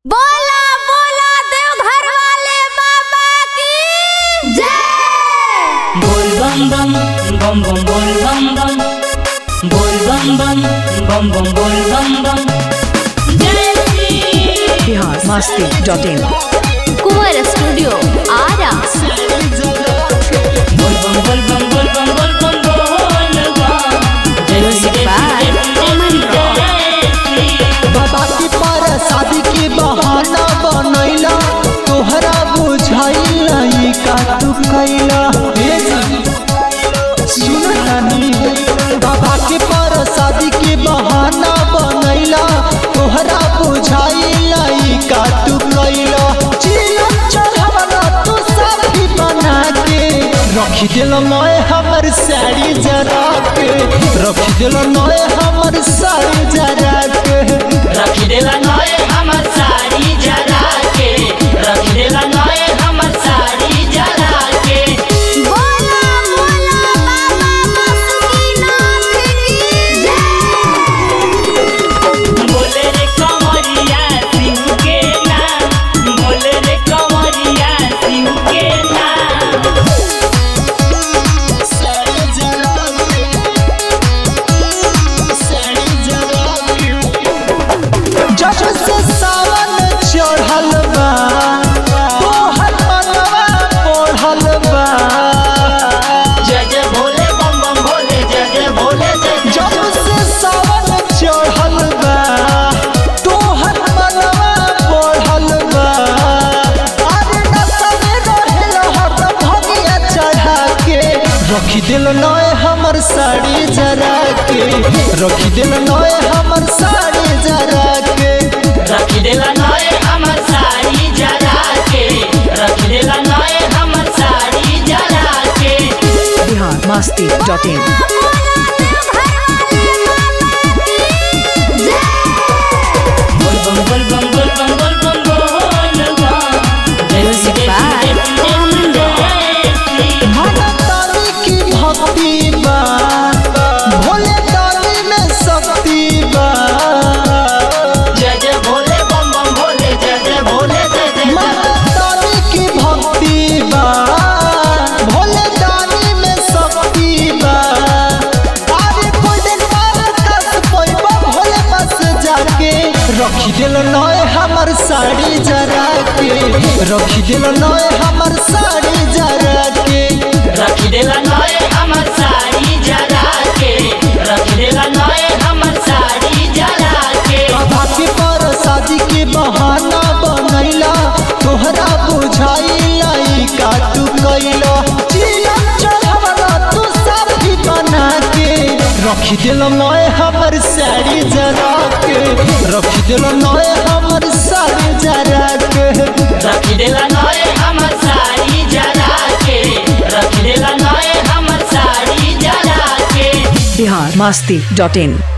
बोला बोला देवघर वाले बाबा की जय बोल बम बम बम बम बोल बम बम बोल बम बम बम बम बोल बम बम जय Shri Bihar Masti dot in Kunwar studio Ara बोल बम बोल बम बोल बम बोल बम बोल बम जय श्री जय श्री जय श्री बाबा के पर शादी के बहाना बनैला तोहरा बुझाइला ई का तू कैला हे जी, सुन रानी बाबा के पर शादी के बहाना बनैला तोहरा बुझाइला ई का तू कैला चिलम चढ़ावला तू साथी बना के रखी दिल मैं हमर साड़ी जरा के रखी दिल मैं हमर साड़ी जरा के रख देला नए हमर साड़ी जरा के रख देला नए हमर साड़ी जरा के बोला बोला बाबा बासुकीनाथ की जय बोले रे कमरिया सिंह के नाम बोले रे कमरिया सिंह के नाम जब से सावन चढ़ल बा तोहर मनवा पढ़ल बा जय जय भोले बम बम भोले जय जय भोले जय जय जब से सावन चढ़ल बा तोहर मनवा पढ़ल बा अरे नशा में रहेल हरदम भगिया चढ़ा के रखी दिल नए हमर साड़ी जरा के रखी दिल नए हमर साड़ी जरा के रख देला नए हमर साड़ी जरा के रख देला नए हमर साड़ी जरा के बिहार मस्ती डॉट इन बोल बम बोल बम बोल बम बोल बम बोल बम जय श्री जय श्री जय श्री मातारी की भक्ति बा भोले दानी में शक्ति बा जय जय भोले बम बम भोले जय जय भोले जय जय जय मातारी की भक्ति बा भोले दानी में शक्ति बा अरे गोल्डन पारकस पैबा भोले पास जाके रखी दिल नए हमर साड़ी जरा के रखी दिल नए हमर साड़ी जरा के रख देला नए हमर साड़ी जरा के रख देला नए हमर साड़ी जरा के बाबा के पर शादी के बहाना बनैला तोहरा बुझाइला ई का तू कैला चिलम चढ़ावला तू साथी बना के रखी दिल मैं हमर साड़ी जरा के रखी दिल मैं हमर साड़ी जरा के रख देला नए हमर साड़ी जरा के रख देला नए हमर साड़ी जरा के बिहार मस्ती डॉट इन